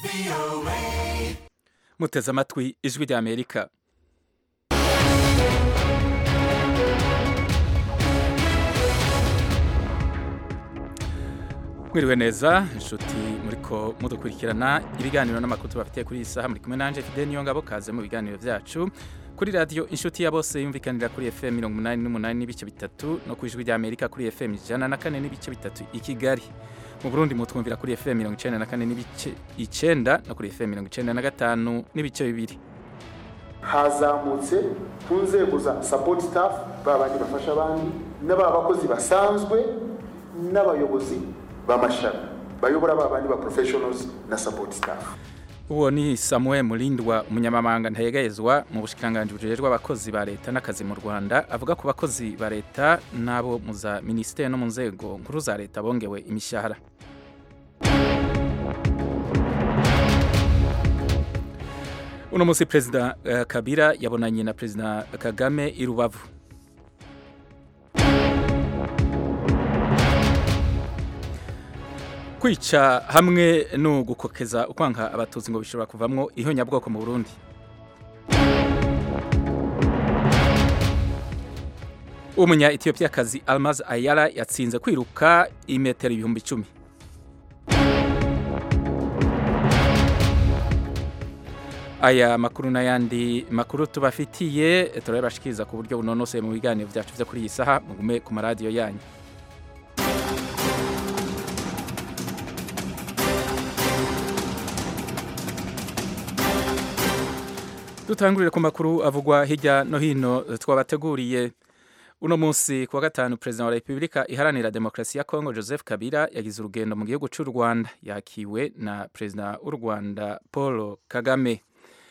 muteze amatwi ijwi rya amerika mwiriwe neza inshuti muriko mudukurikirana ibiganiro n'amakuru tubafitiye kuri iyi saha muri kumwe nanje fide niyo ngabo kaze mu biganiro vyacu kuri radio inshuti ya bose yumvikanira kuri FM 88 n'ibice bitatu no ku ijwi rya Amerika kuri FM 104 n'ibice bitatu i Kigali mu Burundi mutwumvira kuri FM 94 n'ibice 9 no kuri FM 95 n'ibice bibiri hazamutse ku nzego za support staff babandi bafasha abandi n'aba bakozi basanzwe n'abayobozi b'amashami bayobora babandi ba professionals na support staff uwo ni Samuel Mulindwa umunyamabanga ntayegayezwa mu bushikiranganje bujejwe abakozi ba leta n'akazi mu Rwanda avuga ku bakozi ba leta nabo mu za ministere no mu nzego nkuru za leta bongewe imishahara uno musi perezida uh, Kabila yabonanye na perezida Kagame i Rubavu kwica hamwe no gukokeza ukwanka abatutsi ngo bishobora kuvamwo ihonyabwoko mu Burundi umunya Ethiopia-kazi Almaz Ayala yatsinze kwiruka imetero ibihumbi icumi aya makuru n'ayandi makuru tubafitiye turabashikiriza ku buryo bunonoseye mu biganiro byacu byo kuri iyi saha mugume ku maradiyo yanyu dutangurire ku makuru avugwa hirya no hino twabateguriye uno munsi kuwa gatanu perezida wa repubulika iharanira demokarasi ya kongo joseph kabila yagize urugendo mu gihugu cy'u rwanda yakiwe na perezida w'u rwanda paul kagame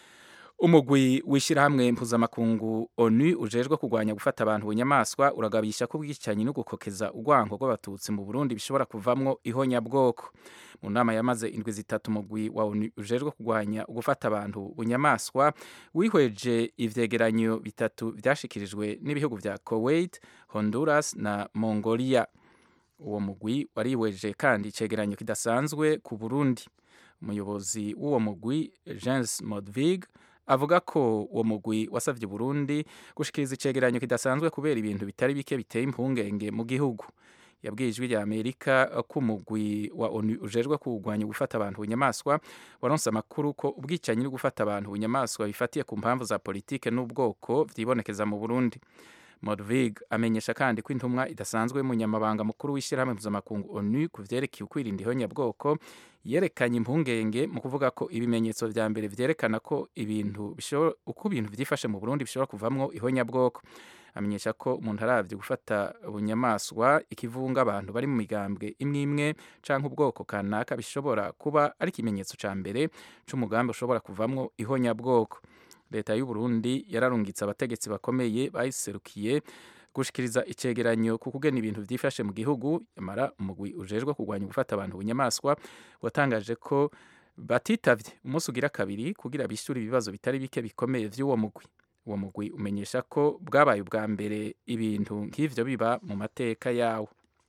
umugwi w'ishyirahamwe mpuzamakungu onu ujejwe kurwanya gufata abantu bunyamaswa uragabisha ko ubwicanyi no gukokeza urwango rw'abatutsi mu burundi bishobora kuvamwo ihonyabwoko mu nama yamaze indwi zitatu umugwi wa onu ujejwe kurwanya gufata abantu bunyamaswa wihweje ivyegeranyo bitatu vyashikirijwe n'ibihugu vya kuwait honduras na mongolia uwo mugwi warihweje kandi icegeranyo kidasanzwe ku burundi umuyobozi w'uwo mugwi jens modvig avuga ko uwo mugwi wasavye Burundi gushikiriza icegeranyo kidasanzwe kubera ibintu bitari bike biteye impungenge mu gihugu yabwiye ijwi rya Amerika ko umugwi wa ONU ujejwe kurwanya gufata abantu bunyamaswa waronse amakuru ko ubwicanyi no gufata abantu bunyamaswa bifatiye ku mpamvu za politike n'ubwoko vyibonekeza mu Burundi Modvig amenyesha kandi ko intumwa idasanzwe y'umunyamabanga mukuru w'ishyirahamwe mpuzamakungu ONU ku vyerekeye ukwirinda ihonyabwoko yerekanye impungenge mu kuvuga ko ibimenyetso vya mbere vyerekana ko ibintu uko ibintu vyifashe mu Burundi bishobora kuvamwo ihonyabwoko amenyesha ko umuntu aravye gufata bunyamaswa ikivunga abantu bari mu migambwe imwe imwe canke ubwoko kanaka bishobora kuba ari ikimenyetso ca mbere c'umugambi ushobora kuvamwo ihonyabwoko leta y'u Burundi yararungitse abategetsi bakomeye bayiserukiye gushikiriza icegeranyo ku kugena ibintu vyifashe mu gihugu yamara umugwi ujejwe kurwanya gufata abantu bunyamaswa watangaje ko batitavye umunsi ugira kabiri kugira bishyure ibibazo bitari bike bikomeye vy'uwo mugwi uwo mugwi umenyesha ko bwabaye ubwa mbere ibintu nk'ivyo biba mu mateka yawo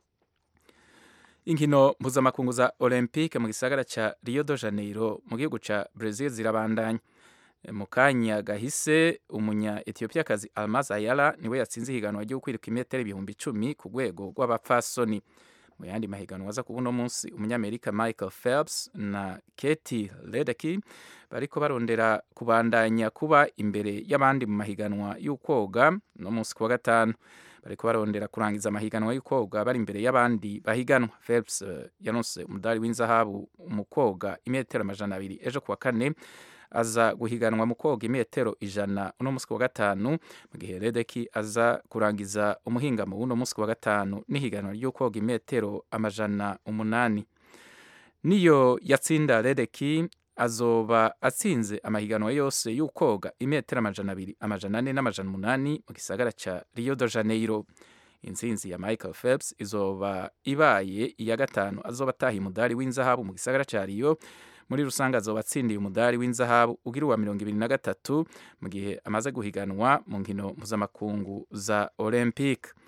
inkino mpuzamakungu za olympique mu gisagara ca rio de janeiro mu gihugu ca brazil zirabandanya mu kanya gahise umunya Ethiopia-kazi Almaz Ayala niwe yatsinze ihiganwa ryo kwiruka imetero ibihumbi icumi ku rwego rw'abapfasoni mu yandi mahiganwa aza kuba uno munsi umunyamerika Michael Phelps na Katie Ledecky bariko barondera kubandanya kuba imbere y'abandi mu mahiganwa y'ukwoga no munsi kuwa gatanu bariko barondera kurangiza amahiganwa y'ukwoga bari imbere y'abandi bahiganwa Phelps uh, yanose umudari w'inzahabu mu kwoga imetero amajana abiri ejo kuwa kane aza guhiganwa mu koga imetero ijana uno munsi wa gatanu mu gihe Redeki aza kurangiza umuhingamo w'uno munsi wa gatanu n'ihiganwa ryo koga imetero amajana umunani niyo yatsinda Redeki azoba atsinze amahiganwa yose y'ukoga imetero amajana abiri amajana ane n'amajana umunani mu gisagara ca Rio de Janeiro intsinzi ya Michael Phelps izoba ibaye iya gatanu azoba ataha umudari w'inzahabu mu gisagara ca Rio muri rusange azoba atsindiye umudari w'inzahabu ugira uwa mirongo ibiri na gatatu mu gihe amaze guhiganwa mu nkino mpuzamakungu za olympique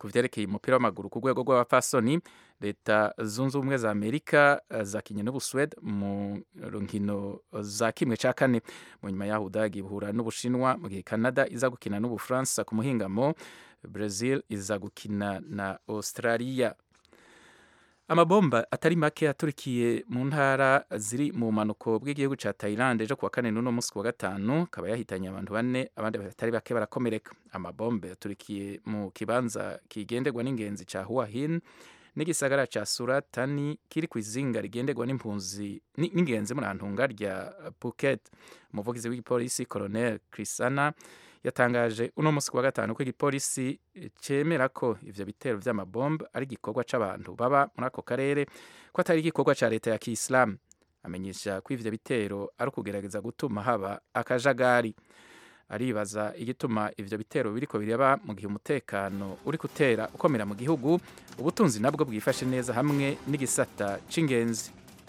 ku vyerekeye umupira w'amaguru ku rwego rw'abapfasoni leta zunze ubumwe za amerika zakinye n'ubusuwede mu nkino za kimwe ca kane mu nyuma yaho udagi buhura n'ubushinwa mu gihe canada iza gukina n'ubufaransa ku muhingamo brazil iza gukina na australia amabomba atari make aturikiye mu ntara ziri mu bumanuko bw'igihugu ca Thailand ejo kuwa kane n'uno musi kuwa gatanu akaba yahitanye abantu bane abandi batari bake barakomereka amabombe yaturikiye mu kibanza kigenderwa n'ingenzi ca Hua Hin n'igisagara ca Suratani kiri ku izinga rigenderwa n'impunzi n'ingenzi muri antunga rya Phuket umuvugizi w'igipolisi Colonel Krisana yatangaje uno musi kuwa gatanu ko igipolisi cemera ko ivyo bitero vy'amabombe ari igikorwa c'abantu baba muri ako karere ko atari igikorwa ca leta ya kiislamu amenyesha ko ivyo bitero ari ukugerageza gutuma haba akajagari aribaza igituma ivyo bitero biriko biraba mu gihe umutekano uri gutera ukomera mu gihugu ubutunzi nabwo bwifashe neza hamwe n'igisata c'ingenzi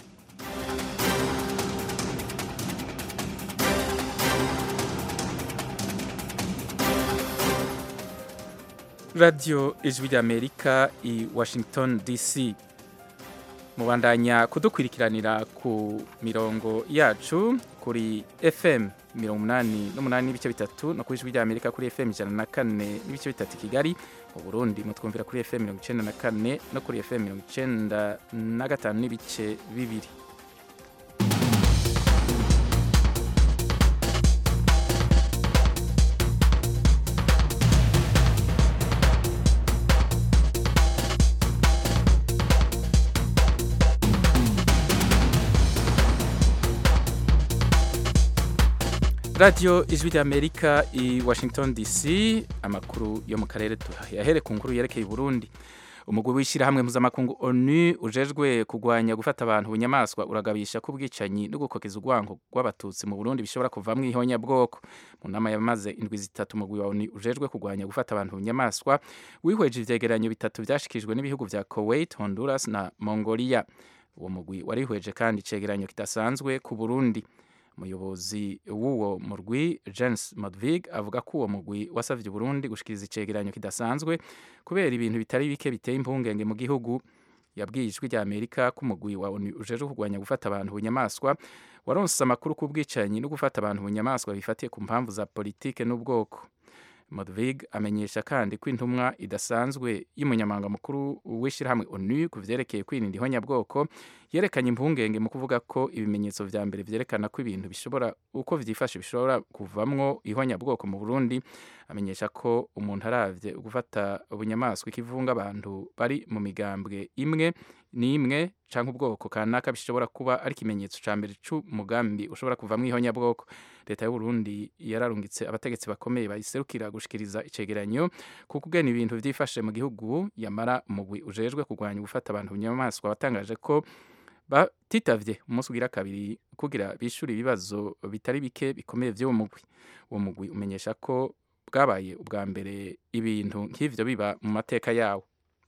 radiyo ijwi ry'amerika i washington dc mubandanya kudukurikiranira ku mirongo yacu kuri fm mirongo umunani n'umunani n'ibice bitatu no ku ijwi ry'amerika kuri fm ijana na kane n'ibice bitatu i kigali mu burundi mutwumvira kuri fm mirongo icenda na kane no kuri fm mirongo icenda na gatanu n'ibice bibiri radiyo ijwi ry'amerika i washington dc amakuru yo mu karere tuyahere ku nkuru yerekeye burundi umugwi w'ishyirahamwe mpuzamakungu onu ujejwe kurwanya gufata abantu bunyamaswa uragabisha ko ubwicanyi no gukokeza urwango rw'abatutsi mu burundi bishobora kuvamwo ihonyabwoko mu nama yamaze indwi zitatu umugwi wa onu ujejwe kurwanya gufata abantu bunyamaswa wihweje ivyegeranyo bitatu vyashikijwe n'ibihugu vya kuwait honduras na mongolia uwo mugwi warihweje kandi icegeranyo kidasanzwe ku burundi umuyobozi w'uwo murwi James Modvig avuga ko uwo mugwi wasavye Burundi gushikiriza icegeranyo kidasanzwe kubera ibintu bitari bike biteye impungenge mu gihugu yabwiye ijwi rya Amerika ko umugwi wa ONU ujeje kurwanya gufata abantu bunyamaswa waronse amakuru ku bwicanyi no gufata abantu bunyamaswa bifatiye ku mpamvu za politike n'ubwoko Modvig amenyesha kandi ko intumwa idasanzwe y'umunyamabanga mukuru w'ishyirahamwe ONU ku vyerekeye kwirinda ihonyabwoko yerekanye impungenge mu kuvuga ko ibimenyetso vya mbere vyerekana ko ibintu bishobora uko vyifashe bishobora kuvamwo ihonyabwoko mu Burundi amenyesha ko umuntu aravye gufata ubunyamaswa ikivunga abantu bari mu migambwe imwe n'imwe canke ubwoko kanaka bishobora kuba ari ikimenyetso ca mbere c'umugambi ushobora kuvamwo ihonyabwoko leta y'u Burundi yararungitse abategetsi bakomeye bayiserukira gushikiriza icegeranyo kuko ugena ibintu vyifashe mu gihugu yamara umugwi ujejwe kurwanya gufata abantu bunyamaswa watangaje ko batitavye umunsi ugira kabiri kugira bishure ibibazo bitari bike bikomeye vy'uwo mugwi uwo mugwi umenyesha ko bwabaye ubwa mbere ibintu nk'ivyo biba mu mateka yawo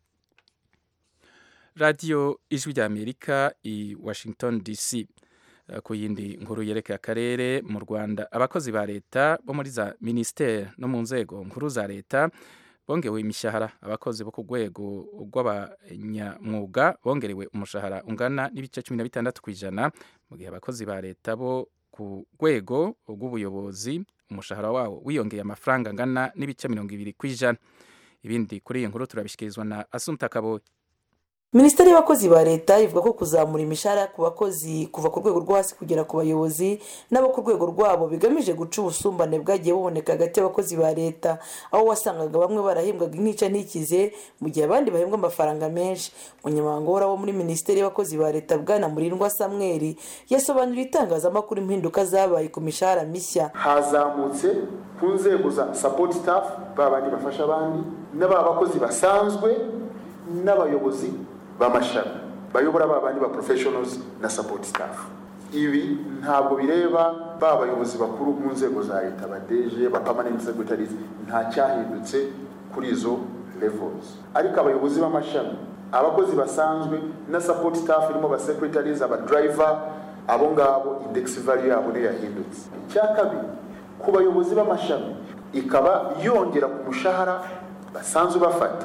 radiyo ijwi rya amerika i washington dc ku yindi nkuru yerekeye akarere mu rwanda abakozi ba leta bo muri za minisiteri no mu nzego nkuru za leta bongewe imishahara abakozi bo ku rwego rw'abanyamwuga bongerewe umushahara ungana n'ibice cumi na bitandatu ku ijana mu gihe abakozi ba leta bo ku rwego rw'ubuyobozi umushahara wawo wiyongeye amafaranga angana n'ibice mirongo ibiri ku ijana ibindi kuri iyi nkuru turabishyikirizwa na asumta kaboyi minisiteri y'abakozi ba leta ivuga ko kuzamura imishahara ku bakozi kuva ku rwego rwo hasi kugera ku bayobozi n'abo ku rwego rwabo bigamije guca ubusumbane bwagiye buboneka hagati y'abakozi ba leta aho wasangaga bamwe barahembwaga intica ntikize mu gihe abandi bahembwa amafaranga menshi umunyamabanga uhoraho muri minisiteri y'abakozi ba leta bwana murindwa samweri yasobanuriye itangazamakuru impinduka zabaye ku mishahara mishya hazamutse ku nzego za sapoti staff ba bandi bafasha abandi n'aba bakozi basanzwe n'abayobozi b'amashami bayobora ba bandi ba professionals na support staff ibi ntabwo bireba ba bayobozi bakuru mu nzego za leta badeje ba permanent secretaries nta cyahindutse kuri izo levels ariko abayobozi b'amashami abakozi basanzwe na support staff irimo ba secretaries aba driver abo ngabo index value yabo niyo yahindutse icya kabiri ku bayobozi b'amashami ikaba yongera ku mushahara basanzwe bafata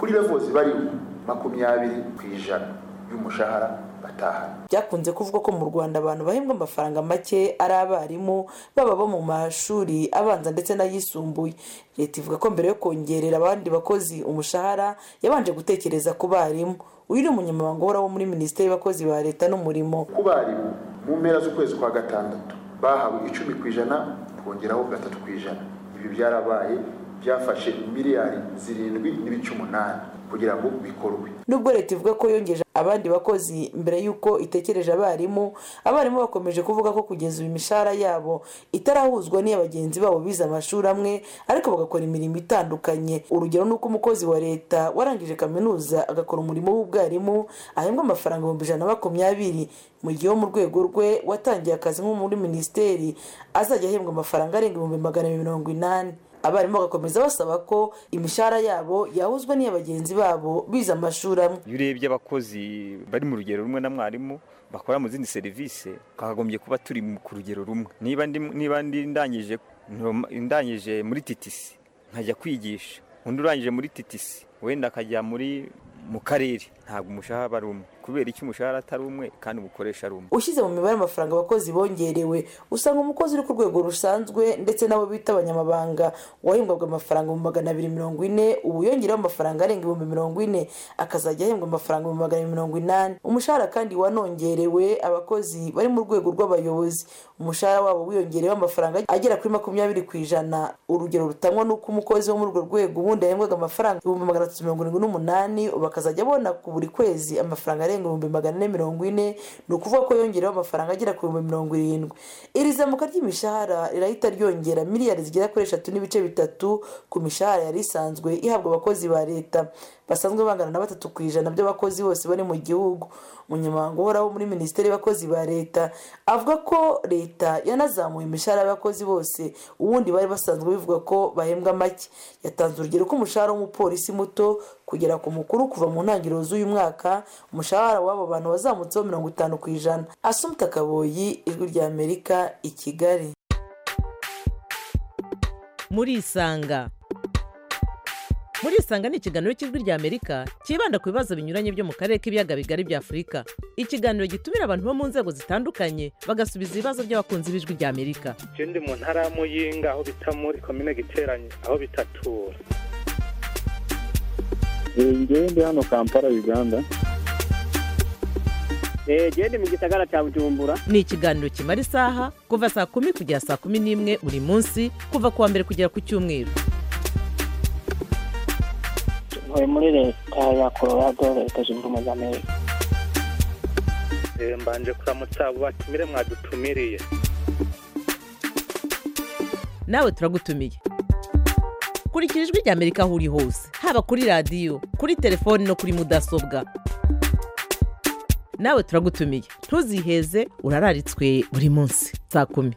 kuri levozi bariho makumyabiri ku ijana y'umushahara batahana byakunze kuvugwa ko mu rwanda abantu bahembwa amafaranga make ari abarimu baba bo mu mashuri abanza ndetse n'ayisumbuye leta ivuga ko mbere yo kongerera abandi bakozi umushahara yabanje gutekereza ku barimu uyu ni umunyamabanga uhoraho muri minisiteri y'abakozi ba leta n'umurimo ku barimu mu mpera z'ukwezi kwa gatandatu bahawe icumi ku ijana twongeraho gatatu ku ijana ibi byarabaye byafashe miliyari zirindwi n'ibice umunani kugira ngo bikorwe nubwo leta ivuga ko yongeje abandi bakozi mbere y'uko itekereje abarimu abarimu bakomeje kuvuga ko kugeza ubu imishahara yabo itarahuzwa n'iya bagenzi babo bize amashuri amwe ariko bagakora imirimo itandukanye urugero ni uko umukozi wa leta warangije kaminuza agakora umurimo w'ubwarimu ahembwa amafaranga ibihumbi ijana na makumyabiri mu gihe wo mu rwego rwe watangiye akazi nko muri minisiteri azajya ahembwa amafaranga arenga ibihumbi magana mirongo inani abarimu bagakomeza basaba ko imishahara yabo yahuzwa n'iya bagenzi babo bize amashuri amwe iyo urebye abakozi bari mu rugero rumwe na mwarimu bakora mu zindi serivisi twakagombye kuba turi ku rugero rumwe niba niba ndangije ndangije muri titisi nkajya kwigisha undi urangije muri titisi wenda akajya muri mu karere ntabwo umushahara ari umwe kubera icyo umushahara atari umwe kandi umukoresha ari umwe ushyize mu mibare amafaranga abakozi bongerewe usanga umukozi uri ku rwego rusanzwe ndetse n'abo bita abanyamabanga wahembwaga amafaranga mu magana abiri mirongo ine ubu yongereho amafaranga arenga ibihumbi mirongo ine akazajya ahembwa amafaranga mu magana mirongo inani umushahara kandi wanongerewe abakozi bari mu rwego rw'abayobozi umushahara wabo wiyongereyeho amafaranga agera kuri makumyabiri ku ijana urugero rutangwa n'uko umukozi wo muri urwo rwego ubundi yahembwaga amafaranga ibihumbi magana atatu mirongo irindwi n'umunani ubu akazajya abona ku buri kwezi amafaranga arenga ibihumbi magana ane mirongo ine ni ukuvuga ko yongereho amafaranga agera ku bihumbi mirongo irindwi iri zamuka ry'imishahara rirahita ryongera miliyari zigera kuri eshatu n'ibice bitatu ku mishahara yari isanzwe ihabwa abakozi ba leta basanzwe bangana na batatu ku ijana by'abakozi bose bari mu gihugu umunyamabanga uhoraho muri minisiteri y'abakozi ba leta avuga ko leta yanazamuye imishahara y'abakozi bose ubundi bari basanzwe bivuga ko bahembwa make yatanze urugero ko umushahara w'umupolisi muto kugera ku mukuru kuva mu ntangiriro z'uyu mwaka umushahara w'abo bantu wazamutseho mirongo itanu ku ijana asumta kaboyi ijwi rya amerika i kigali muri isanga muri isanga ni ikiganiro cy'ijwi rya amerika cyibanda ku bibazo binyuranye byo mu karere k'ibiyaga bigari bya afurika ikiganiro gitumira abantu bo mu nzego zitandukanye bagasubiza ibibazo by'abakunzi b'ijwi rya amerika je ndi mu ntara ya muyinga aho bita muri komine giteranye aho bitatura ngewe ndi hano kampala uganda genda mu gisagara cya bujumbura ni ikiganiro kimara isaha kuva saa kumi kugera saa kumi n'imwe buri munsi kuva ku wa mbere kugera ku cyumweru ntuye muri leta ya colorado leta zunze ubumwe za amerika Eh, mbanje kuramutsa abo batumire mwadutumiriye nawe turagutumiye kurikira ijwi rya amerika aho uri hose haba kuri radiyo kuri telefoni no kuri mudasobwa nawe turagutumiye ntuziheze urararitswe buri munsi saa kumi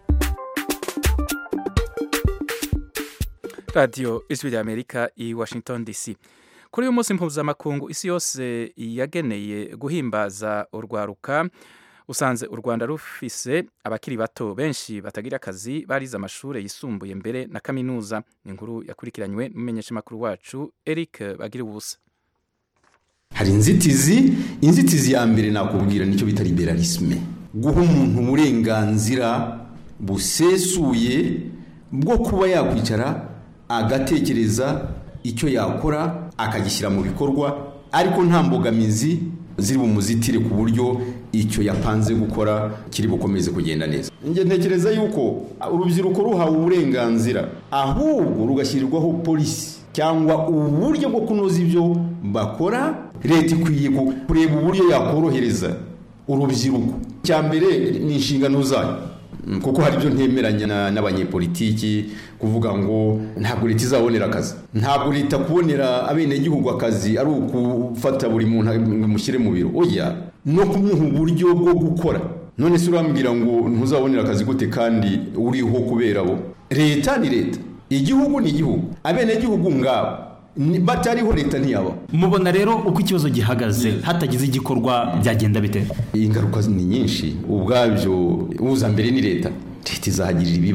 radiyo ijwi rya amerika i washington dc kuri uyu munsi mpuzamakungu isi yose yageneye guhimbaza urwaruka usanze u rwanda rufise abakiri bato benshi batagira akazi barize amashuri yisumbuye mbere na kaminuza ni inkuru yakurikiranywe n'umumenyeshamakuru wacu eric bagira ubusa hari inzitizi inzitizi ya mbere nakubwira nicyo bita liberalisme guha umuntu uburenganzira busesuye bwo kuba yakwicara agatekereza icyo yakora akagishyira mu bikorwa ariko nta mbogamizi ziri bumuzitire ku buryo icyo yapanze gukora kiri bukomeze kugenda neza njye ntekereza yuko urubyiruko ruhawe uburenganzira ahubwo rugashyirirwaho polisi cyangwa uburyo bwo kunoza ibyo bakora leta ikwiye kureba uburyo yakorohereza urubyiruko cya mbere ni inshingano zayo kuko hari ibyo ntemeranya n'abanyepolitiki kuvuga ngo ntabwo leta izabonera akazi ntabwo leta kubonera abenegihugu akazi ari ukufata buri muntu ngo imushyire mu biro oya no kumuha uburyo bwo gukora none se urambwira ngo ntuzabonera akazi gute kandi uriho kubera bo leta ni leta igihugu ni igihugu abenegihugu ngabo batariho leta ntiyaba mubona rero uko ikibazo gihagaze hatagize igikorwa byagenda bite ingaruka ni nyinshi ubwabyo uza mbere ni leta leta izahagirira ibibazo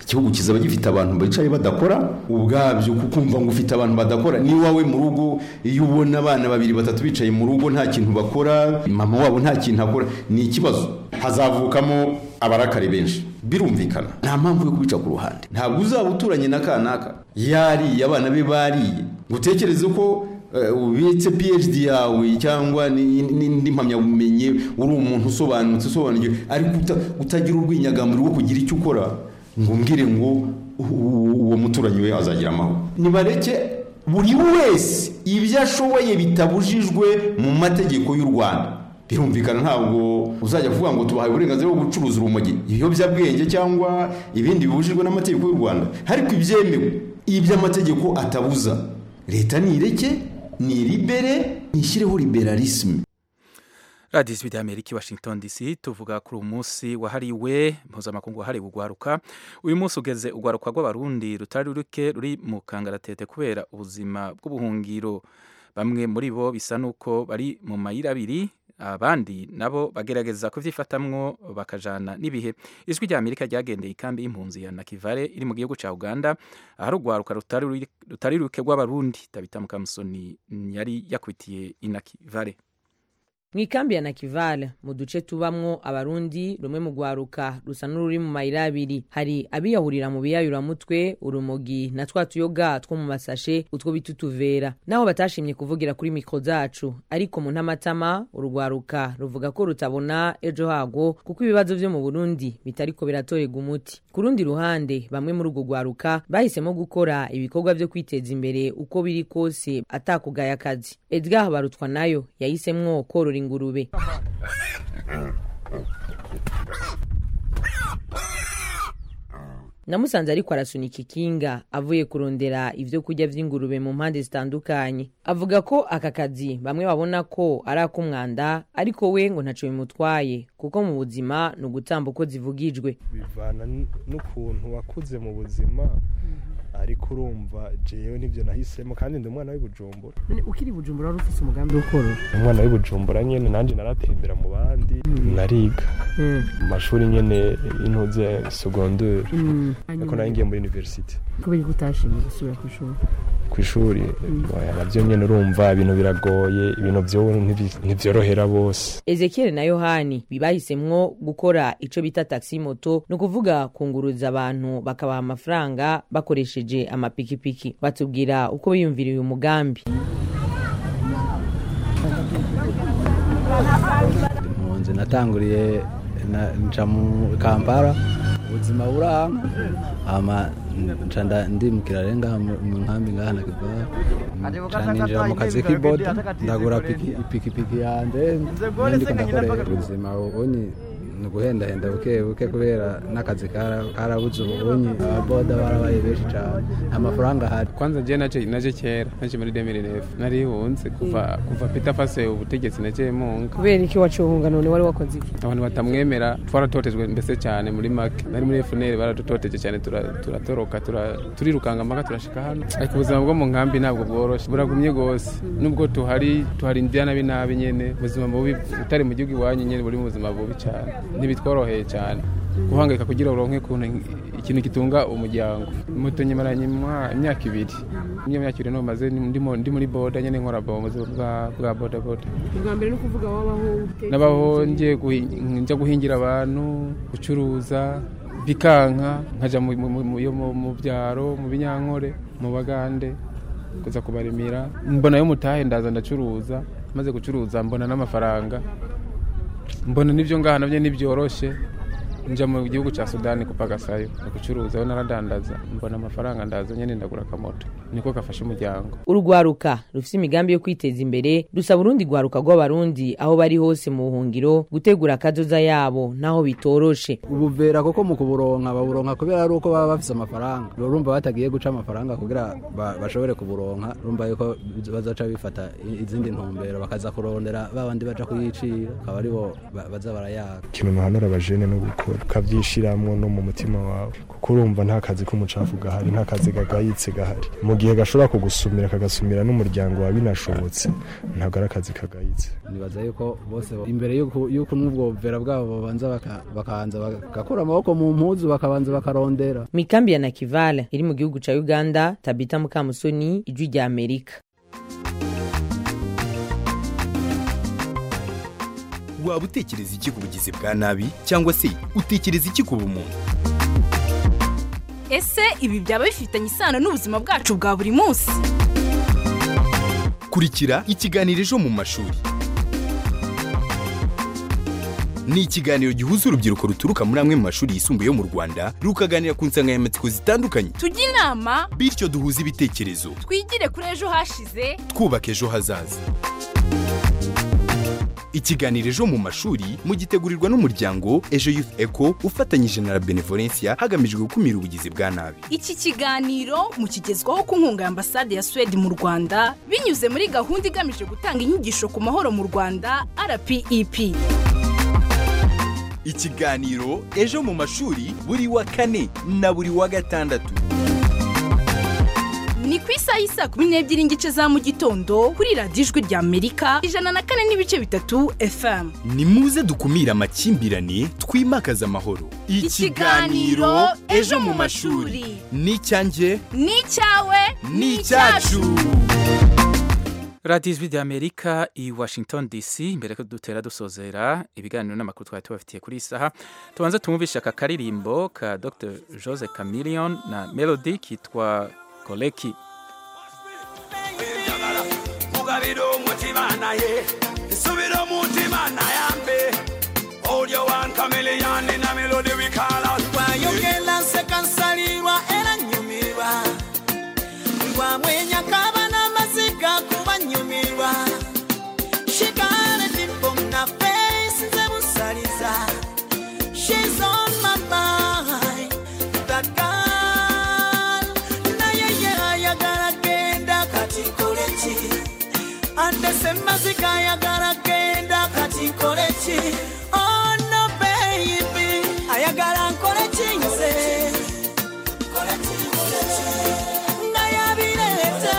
igihugu kizaba gifite abantu bicaye badakora ubwabyo kukumva ngo ufite abantu badakora ni wawe mu rugo iyo ubona abana babiri batatu bicaye mu rugo nta kintu bakora mama wabo nta kintu akora ni ikibazo hazavukamo abarakari benshi birumvikana nta mpamvu yo kubica ku ruhande ntabwo uzaba uturanye na kanaka yariye abana be bariye ngo utekereze ko ubitse phd yawe cyangwa n'indi mpamyabumenyi uri umuntu usobanutse usobanukiwe ariko utagira urwinyagamuro rwo kugira icyo ukora ngo umbwire ngo uwo muturanyi we azagira amahoro nibareke buri wese ibyo ashoboye bitabujijwe mu mategeko y'u rwanda birumvikana ntabwo uzajya kuvuga ngo tubahaye uburenganzira bwo gucuruza urumogi ibiyobyabwenge cyangwa ibindi bibujijwe n'amategeko y'u rwanda ariko ibyemewe iby'amategeko atabuza leta nireke niribere nishyireho liberalisme radiyo ijwi ry'amerika i washington dc tuvuga kuri uyu munsi wahariwe mpuzamakungu wahariwe ugwaruka uyu munsi ugeze ugwaruka rw'abarundi rutari ruke ruri mu kangaratete kubera ubuzima bw'ubuhungiro bamwe muri bo bisa n'uko bari mu mayira abiri abandi nabo bagerageza kubyifatamwo bakajana n'ibihe ijwi ry'amerika ryagendeye ikambi y'impunzi ya nakivare iri mu gihugu cya uganda ahari ugwaruka rutari ruke rw'abarundi tabita mukamusoni yari yakubitiye inakivare mu ikambi ya nakivale mu duce tubamwo abarundi rumwe mu rwaruka rusa n'ururi mu mayira abiri hari abiyahurira mu biyayuramutwe urumogi na twa tuyoga two mu masashe utwo bita utuvera naho batashimye kuvugira kuri mikoro zacu ariko mu ntamatama urugwaruka ruvuga ko rutabona ejo hago kuko ibibazo byo mu burundi bitariko biratorerwa umuti ku rundi ruhande bamwe muri urwo rwaruka bahisemo gukora ibikorwa byo kwiteza imbere uko biri kose atakugaya akazi edgar barutwa nayo yahisemwo korora ingurube namusanze ariko arasunika ikinga avuye kurondera ibyo kurya by'ingurube mu mpande zitandukanye avuga ko aka kazi bamwe babona ko ari ak'umwanda ariko we ngo ntacyo bimutwaye kuko mu buzima ni ugutamba uko zivugijwe bivana n'ukuntu wakuze mu buzima ariko urumva jewe nibyo nahisemo kandi ndi umwana w'ibujumbura ukiri bujumbura wari ufite umugambi wo korora umwana w'ibujumbura nyine nanjye naratembera mu bandi nariga mu mashuri nyine y'intuze segonderi ariko nayo ngiye muri universite kubera ko utashimye gusubira ku ishuri ku ishuri nabyo nyine urumva ibintu biragoye ibintu byo ntibyorohera bose ezekiel na yohani bibahisemwo gukora icyo bita taxi moto ni ukuvuga kunguruza abantu bakabaha amafaranga bakoresheje amapikipiki batubwira uko biyumvira uyu mugambi impunzi natanguriye nca mu kampala ubuzima buranga nca ndimukira rero ngaha mu nkambi ngaha na kivara nca ninjira mu kazi k'iboda ndagura ipikipiki yanjye ndiko ndakorera ubuzima ubonye ni uguhendahenda buke buke kubera n'akazi karabuze ubunyi ababoda barabaye benshi cyane amafaranga ahari kwanza je naje naje kera naje muri 2009 narihunze kuva kuva Peter Fase ubutegetsi naje munga kubera iki wacuhunga none wari wakoze iki abantu batamwemera twaratotejwe mbese cyane muri make nari muri FNL baradutoteje cyane turatoroka turirukanga mpaka turashika hano ariko ubuzima bwo mu nkambi ntabwo bworoshe buragumye gose nubwo tuhari tuhari indiana binabi nyene ubuzima bubi utari mu gihugu iwanyu nyene buri mu buzima bubi cyane ntibitworoheye cyane guhangayika kugira uronke kuntu ikintu gitunga umuryango moto nyemaranye imyaka ibiri iyo myaka ibiri nomaze ndi muri boda nyene nkora mu buzima bwa boda boda ubwa mbere ni ukuvuga wabaho nabaho njya guhingira abantu gucuruza bikanka nkaja mu byaro mu binyankore mu bagande kuza kubarimira mbona yo mutahe ndaza ndacuruza maze gucuruza mbona n'amafaranga mbona n'ibyo ngaha nabyo ntibyoroshe njya mu gihugu cya sudani kupagasayo gucuruza naradandaza mbona amafaranga ndaza nyine ndagura akamoto niko gafasha umuryango urugwaruka rufite imigambi yo kwiteza imbere dusaba urundi rwaruka rw'abarundi aho bari hose mu buhungiro gutegura akazoza yabo naho bitoroshe ubuvera kuko mu kuburonka baburonka kubera ari uko baba bafite amafaranga urumva batagiye guca amafaranga kugira bashobore kuburonka urumva yuko bazaca bifata izindi ntumbero bakaza kurondera babandi baja kuyicira akaba aribo baza barayaka ikintu nahanura abajene no gukora ukabyishyiramo no mu mutima wawe kuko urumva nta kazi k'umucafu gahari nta kazi gagayitse gahari mu gihe gashobora kugusumira kagasumira n'umuryango wa binashobotse ntabwo ari akazi kagayitse nibaza yuko bose imbere y'uko y'uko n'ubwo buvera bwabo babanza baka- bakabanza bagakura amaboko mu mpuzu bakabanza bakarondera mu ikambi ya nakivale iri mu gihugu ca uganda tabita mukamusoni ijwi rya amerika waba utekereza iki ku bugizi bwa nabi cyangwa se utekereza iki ku bumuntu ese ibi byaba bifitanye isano n'ubuzima bwacu bwa buri munsi kurikira ikiganiro ejo mu mashuri ni ikiganiro gihuza urubyiruko ruturuka muri amwe mu mashuri yisumbuye yo mu rwanda rukaganira ku nsanganyamatsiko zitandukanye tujye inama bityo duhuze ibitekerezo twigire kuri ejo hashize twubaka ejo hazaza ikiganiro ejo mu mashuri mugitegurirwa n'umuryango ejo youth eco ufatanyije na la benevolencia hagamijwe gukumira ubugizi bwa nabi iki kiganiro mukigezwaho ku nkunga ya ambasade ya suwede mu rwanda binyuze muri gahunda igamije gutanga inyigisho ku mahoro mu rwanda rpep ikiganiro ejo mu mashuri buri wa kane na buri wa gatandatu ni ku isaha y'isaa kumi n'ebyiri n'igice za mu gitondo kuri radiyo ijwi rya amerika ijana na kane n'ibice bitatu fm ni muze dukumire amakimbirane twimakaze amahoro Ikiganiro Ejo mu mashuri. ni icyanjye ni icyawe ni icyacu radiyo ijwi rya amerika i washington dc mbere ko dutera dusozera ibiganiro n'amakuru twari tubafitiye kuri iyi saha tubanze tumwumvishe aka karirimbo ka dr jose chameleon na melody kitwa koleki mugabira umutima naye isubira umutima nayambe olyo wan kameleyani na melodi wikala wayogera nseka nsalirwa era nyumirwa ngwamwenya kaba n'amaziga kuba nyumirwa shikale dimpo na face nze busaliza She's on my mind, that girl. Naye ye ayagala genda kati nkole ki? Ande semmazika ayagala genda kati nkole ki? Oh no baby, ayagala nkole ki nze? Nga yabireeta,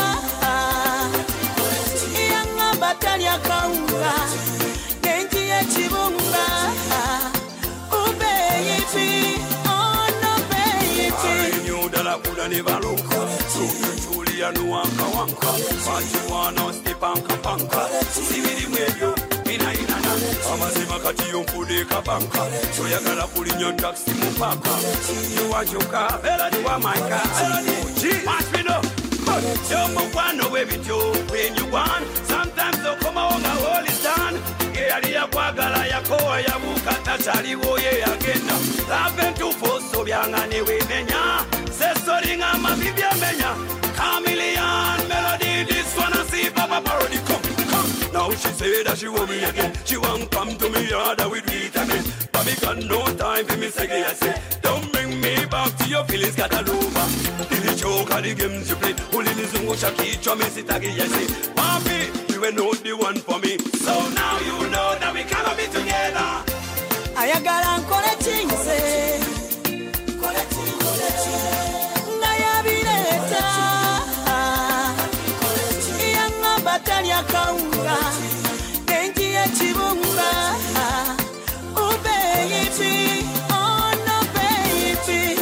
yaŋŋamba talya kawunga, nenjiya ekibunga. Oh baby, oh no baby. nyudala kula ne baluka tulia nuwanka wanka bakiwana stipanka panka sibirimu ebyo inainana amazima kati yonfude kabanka toyagala kulinya taxi mu paka niwakyuka beladiwa maika masbino yomukwano webityo wenyugwan sometimes okomawo nga holistan eyali yakwagala yakowa yabuuka takyaliwo ye yagenda lava entuufu byanga newemenya sesolinga amabi byemenya kamilian melody this one I see papa parody come come now she say that she want me again she want come to me yard and we do it again but me got no time for me say I say don't bring me back to your feelings got a over nilichoka the games you play ulinizungusha kichwa misitaki yesi papi you were not the one for me so now you know that we cannot be together ayagala nkole ki nze nga yabireeta yaŋŋamba talya kawunga nenjiya ekibunga Oh, baby, oh, no, baby.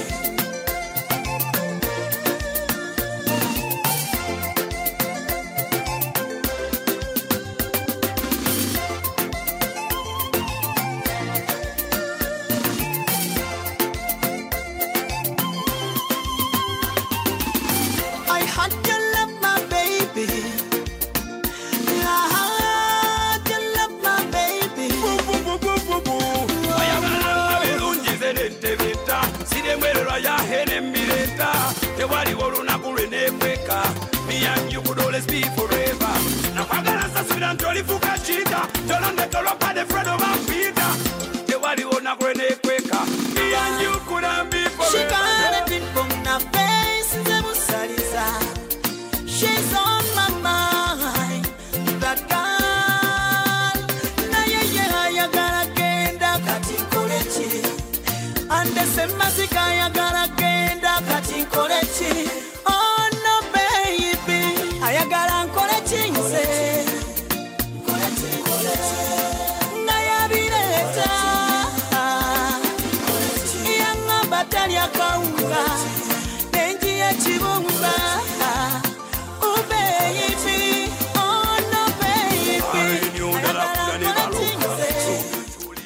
I had to love my baby. I had to love my baby. ayagala birungi ze nentebeta siremwererwa yahene mbireta tewaliwo olunaku lwe nekweka miyanjukudolesbi forever nakwagala sasubira nti olifuka kita tolondetolopade fredo bampita tewaliwo naku lwe nekweka miyanjukula mbi She got a dimple in her face, nze busaliza. She's on my mind, that girl. Naye ye ayagala genda kati nkole ki? Ande semmazika ayagala genda kati nkole ki? Oh no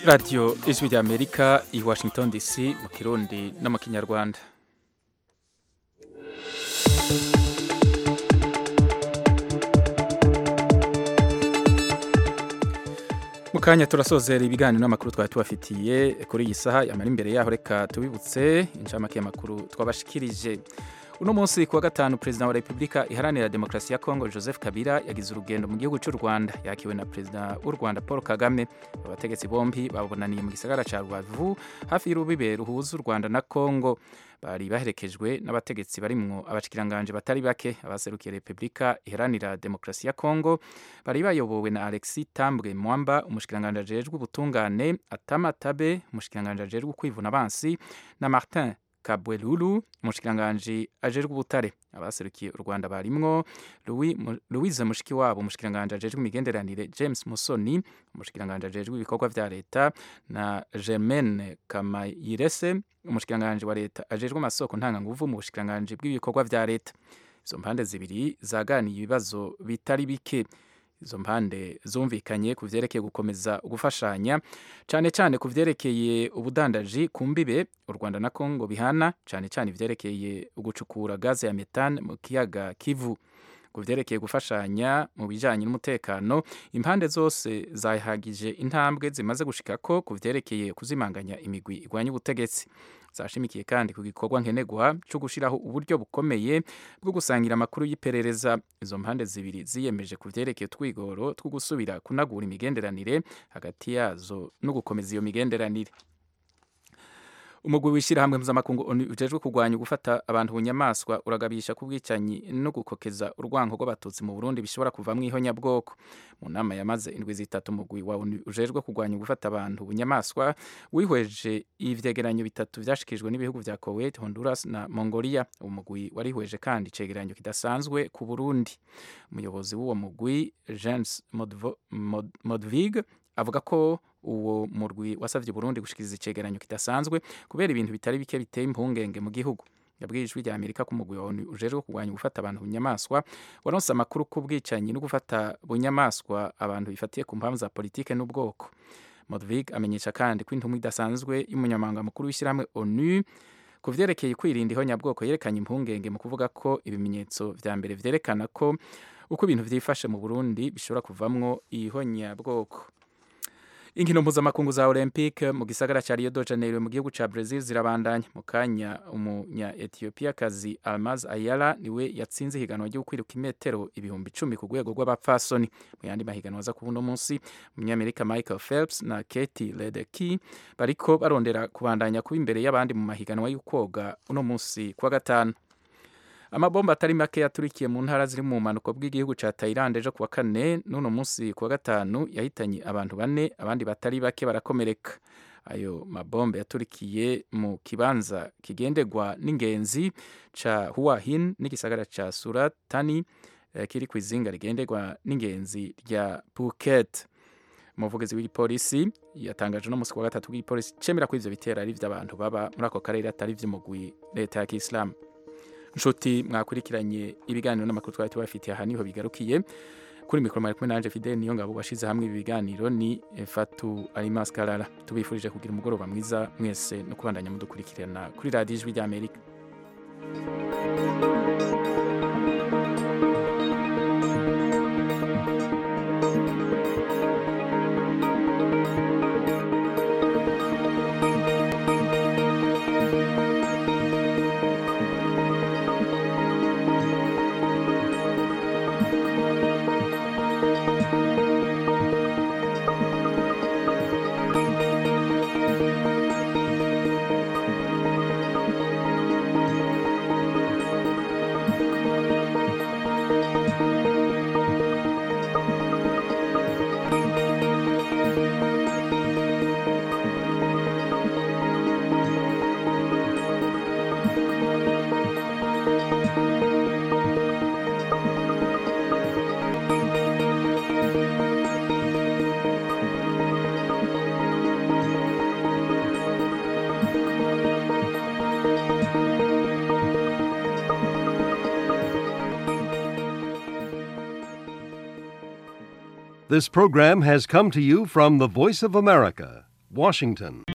radiyo ijwi rya amerika i washington dc mu kirundi no mu kinyarwanda mu kanya turasozera ibiganiro n'amakuru twari tubafitiye kuri iyi saha yamara imbere yaho reka tubibutse inshamake y'amakuru twabashikirije uno munsi kuwa gatanu perezida wa repubulika iharanira demokarasi ya kongo joseph kabila yagize urugendo mu gihugu cy'u rwanda yakiwe na perezida w'u rwanda paul kagame abategetsi bombi babonaniye mu gisagara cya rubavu hafi y'urubibe ruhuza u rwanda na kongo bari baherekejwe n'abategetsi barimwo abashikiranganje batari bake abaserukiye repubulika iharanira demokarasi ya kongo bari bayobowe na alexis tambwe mwamba umushikiranganje ajejwe ubutungane atama tabe umushikiranganje ajejwe kwivuna abansi na martin kabwelulu umushikiranganje ajejwe ubutare abaserukiye u rwanda barimwo louise mushikiwabo umushikiranganje ajejwe imigenderanire james musoni umushikiranganje ajejwe ibikorwa vya leta na germaine kamayirese umushikiranganje wa leta ajejwe amasoko ntanganguvu mu bushikiranganje bw'ibikorwa vya leta izo mpande zibiri zaganiye ibibazo bitari bike izo mpande zumvikanye ku vyerekeye gukomeza gufashanya cyane cyane ku vyerekeye ubudandaji ku mbibe u rwanda na kongo bihana cyane cyane ivyerekeye ugucukura gaze ya metane mu kiyaga kivu ku vyerekeye gufashanya mu bijanye n'umutekano impande zose zahagije intambwe zimaze gushikako ku vyerekeye kuzimanganya imigwi igwanya ubutegetsi zashimikiye kandi ku gikorwa nkenerwa cyo gushyiraho uburyo bukomeye bwo gusangira amakuru y'iperereza izo mpande zibiri ziyemeje ku vyerekeye twigoro two gusubira kunagura imigenderanire hagati yazo no gukomeza iyo migenderanire umugwi w'ishyirahamwe mpuzamakungu ujejwe kurwanya gufata abantu bunyamaswa uragabisha ku bwicanyi no gukokeza urwango rw'abatutsi mu burundi bishobora kuvamwo ihonyabwoko mu nama yamaze indwi zitatu umugwi wa onu ujejwe kurwanya gufata abantu bunyamaswa wihweje ivyegeranyo bitatu vyashikijwe n'ibihugu vya kuwait honduras na mongolia uwo mugwi warihweje kandi icegeranyo kidasanzwe ku burundi umuyobozi w'uwo mugwi james modvig avuga ko uwo murwi wasavye Burundi gushikiriza icegeranyo kidasanzwe kubera ibintu bitari bike biteye impungenge mu gihugu yabwiye ijwi rya Amerika ko umugwi wawe ujejwe kurwanya gufata abantu bunyamaswa waronse amakuru ku bwicanyi no gufata bunyamaswa abantu bifatiye ku mpamvu za politike n'ubwoko Modvig amenyesha kandi ko intumwa idasanzwe y'umunyamabanga mukuru w'ishyirahamwe ONU ku vyerekeye kwirinda ihonyabwoko yerekanye impungenge mu kuvuga ko ibimenyetso vya mbere vyerekana ko uko ibintu vyifashe mu Burundi bishobora kuvamwo ihonyabwoko inkino mpuzamakungu za olympique mu gisagara cya rio de janeiro mu gihugu cya brazil zirabandanya mu kanya umunya ethiopiyakazi almaz ayala niwe yatsinze ihiganwa ryo kwiruka imetero ibihumbi icumi ku rwego rw'abapfasoni mu yandi mahiganwa aza kuba uno munsi umunyamerika michael phelps na katie ledecky bariko barondera kubandanya kuba imbere y'abandi mu mahiganwa y'ukwoga uno munsi kuwa gatanu amabomba atari make yaturikiye mu ntara ziri mu mpanuka bw'igihugu cya Thailand ejo kuwa kane n'uno munsi kuwa gatanu yahitanye abantu bane abandi batari bake barakomereka ayo mabombe yaturikiye mu kibanza kigendegwa n'ingenzi ca Hua Hin n'igisagara ca Suratani eh, kiri ku izinga rigendegwa n'ingenzi rya Phuket umuvugizi w'igipolisi yatangaje no musi wa gatatu w'igipolisi cemera ko ivyo bitera ari vy'abantu baba muri ako karere atari vy'umugwi leta ya Kiislamu nshuti mwakurikiranye ibiganiro n'amakuru twari tubafitiye aha niho bigarukiye kuri mikoro mwari kumwe nanje Fidel niyo ngabo washize hamwe ibi biganiro ni Fatu Alimas Karara tubifurije kugira umugoroba mwiza mwese no kubandanya mudukurikirana kuri radio ijwi rya Amerika This program has come to you from the Voice of America, Washington.